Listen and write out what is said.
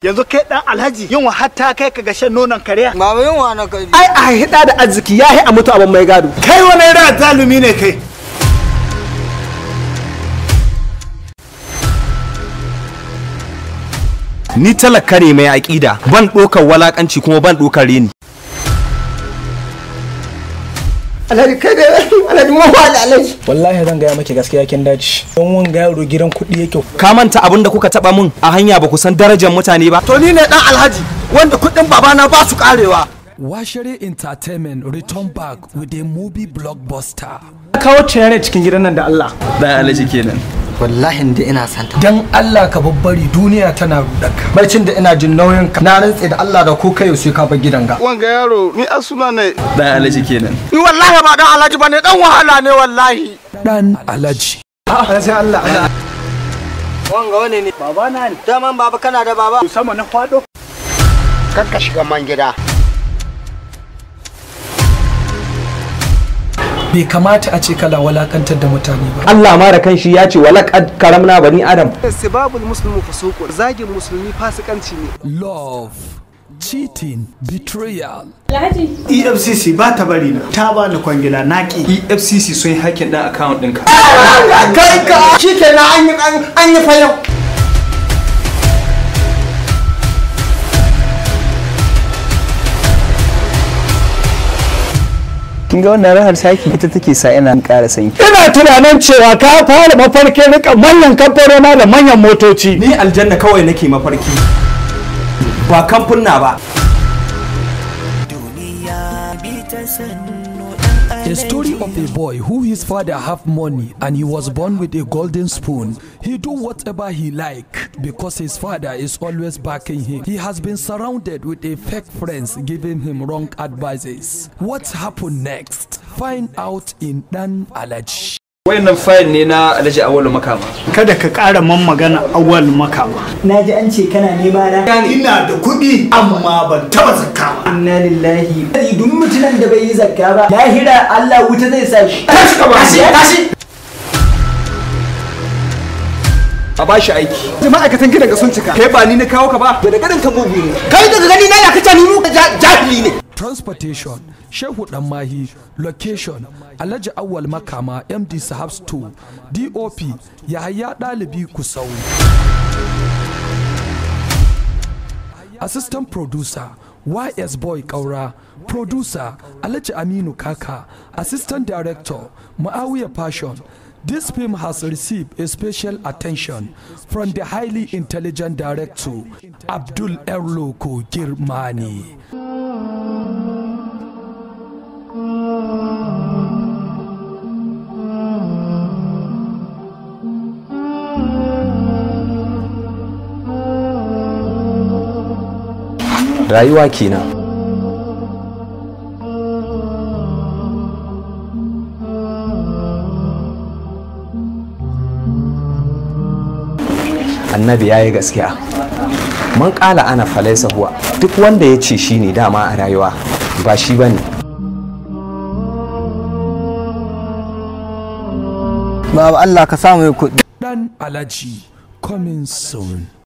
yanzu kai dan alhaji yin hatta kai ka ga shan nonon kariya Baba yunwa na kai. ai a hida da arziki ya a mutu abin mai gado kai wani irin zalumi ne kai ni talaka ne mai aƙida ban ɗaukar walakanci kuma ban ɗaukar reni alhaji kai da alhaji mun wala alhaji wallahi zan gaya maki gaskiya kin dace don wanga yaro gidan kuɗi yake ka manta abin da kuka taɓa mun a hanya ba ku san darajar mutane ba to ni ne dan alhaji wanda kuɗin babana ba su karewa Washere Entertainment return back with a movie blockbuster. kawo ciyare cikin gidan nan da Allah dan alaji kenan Wallahi da ina santa. dan Allah ka babbari duniya tana rudaka barcin da ina jin nauyin ka na rantse da Allah da ko kai sai ka bar gidan ga wanga yaro ni asuna ne dan alaji kenan ni wallahi ba dan alhaji bane dan wahala ne wallahi Dan Alaji. a sai Allah Wanga wane ne? baba na ne Daman baba kana da baba. sama na kwado Kakka shiga man gida. bai kamata a ce kala walakantar da mutane ba Allah ma da kanshi ya ce walaqad karamna bani adam sibabul muslimu fusuqun zagin musulmi fasikanci ne Love. Cheating. Betrayal. efcc ba ta bari na ta ba ni kwangila naki EFCC sun yi hakin dan account ɗinka kai ka shikenan an yi an yi fayau kin ga wannan rahar saki ita take sa ina ƙara sanyi ina tunanin cewa ka fara mafarkin rika manyan kamfanona da manyan motoci ni aljanna kawai nake mafarki ba kamfunna ba A story of a boy who his father have money and he was born with a golden spoon. He do whatever he like because his father is always backing him. He has been surrounded with a fake friends giving him wrong advices. What happened next? Find out in Dan Alaji. wayannan fayil ne na alhaji awolu makama kada ka ƙara man magana awal makama na ji an ce kana nema na ina da kuɗi amma ban taba zakka ba inna lillahi duk mutumin da bai yi zakka ba lahira Allah wuta zai sa shi tashi ka tashi tashi a bashi aiki ma'aikatan gidan ga sun cika kai ba ni na kawo ka ba da ganin ka mugu ne kai daga gani na ya kace ni mu jahili ne Transportation, Shehu Mahi, Location, Alhaji Awal Makama, MD Sahabs 2, DOP, Yahaya Dalibi Kusau. Assistant Producer, YS Boy Kaura, Producer, Alhaji Aminu Kaka, Assistant Director, Maawiya Passion. This film has received a special attention from the highly intelligent director, Abdul Erloko Girmani. rayuwa kenan annabi ya yi gaskiya mun kala ana falaisa huwa duk wanda ya ce shi ne dama a rayuwa ba shi ba ne Baba Allah ka samu kuɗi. Dan Alaji coming soon.